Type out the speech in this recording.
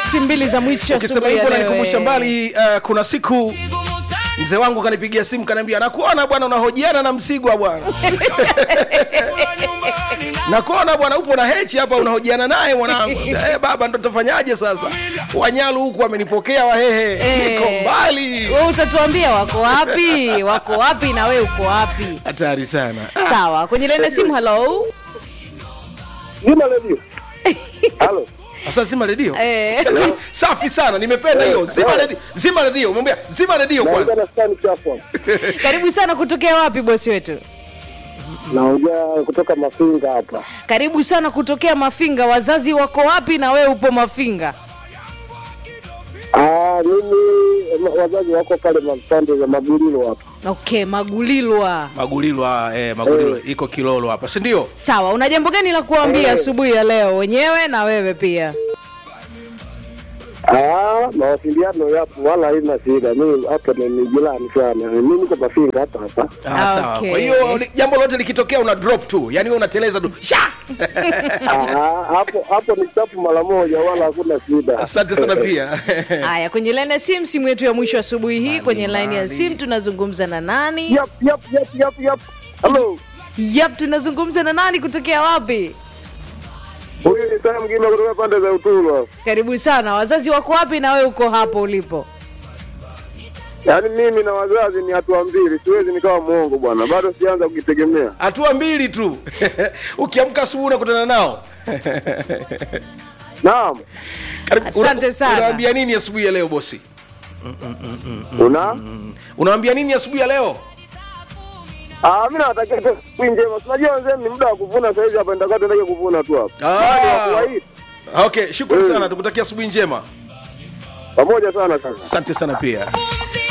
simu mbili za mwisho ukisema asubuhi ya hivyo leo, nanikumbusha eh. mbali uh, kuna siku mzee wangu kanipigia simu kaniambia nakuona bwana unahojiana na msigwa bwana nakuona bwana upo na hechi hapa unahojiana naye mwanangu eh, baba ndo tafanyaje sasa wanyalu huku wamenipokea wahehe Eh. niko mbali Wewe utatuambia wako wapi wako wapi na wewe uko wapi hatari sana sawa kwenye laini ya simu halo Zima redio. Halo. sasa zima redio eh. safi sana nimependa hiyo zima redio zima redio umwambia zima redio Naongea kwanza na Stan Chapo. karibu sana kutokea wapi bosi wetu Naongea kutoka Mafinga hapa. karibu sana kutokea mafinga wazazi wako wapi na wewe upo mafinga Ah, mimi wazazi wako pale mapande za Magulilo hapa. okay magulilwa magulilwa eh, magulilwa iko kilolo hapa si ndio sawa una jambo gani la kuambia Eh. asubuhi ya leo wenyewe na wewe pia Ah, mawasiliano yapo wala haina shida. Mimi hapa ni ni jirani sana. Mimi niko Mafinga hapa hapa. Ah, sawa. Okay. Kwa hiyo li- jambo lote likitokea una drop tu, yani wewe unateleza tu sha. Ah, hapo hapo ni chapu mara moja wala hakuna shida. Asante sana pia. haya kwenye laini ya simu simu yetu ya mwisho asubuhi hii kwenye laini ya simu tunazungumza na nani Yap yap yap yap yap. Hello. yap tunazungumza na nani kutokea wapi Huyu ni Sam Mgima kutoka pande za Uturu. karibu sana wazazi wako wapi na wewe uko hapo ulipo Yaani mimi na wazazi ni hatua mbili, siwezi nikawa mwongo bwana, bado sijaanza kujitegemea. Hatua mbili tu. Ukiamka asubuhi unakutana nao. Naam, Karibu- Asante una- sana. Unawaambia nini asubuhi ya leo bosi? una Unawaambia nini asubuhi ya leo? ah, mimi nawatakia tu siku njema. Unajua wenzenu ni muda wa kuvuna sasa hivi hapa, nitakuwa tuendelee kuvuna tu hapa. Ah. Bado wa kuwahi. Okay, shukrani Mm. sana. Tukutakia asubuhi njema. Pamoja sana sasa. Asante sana pia.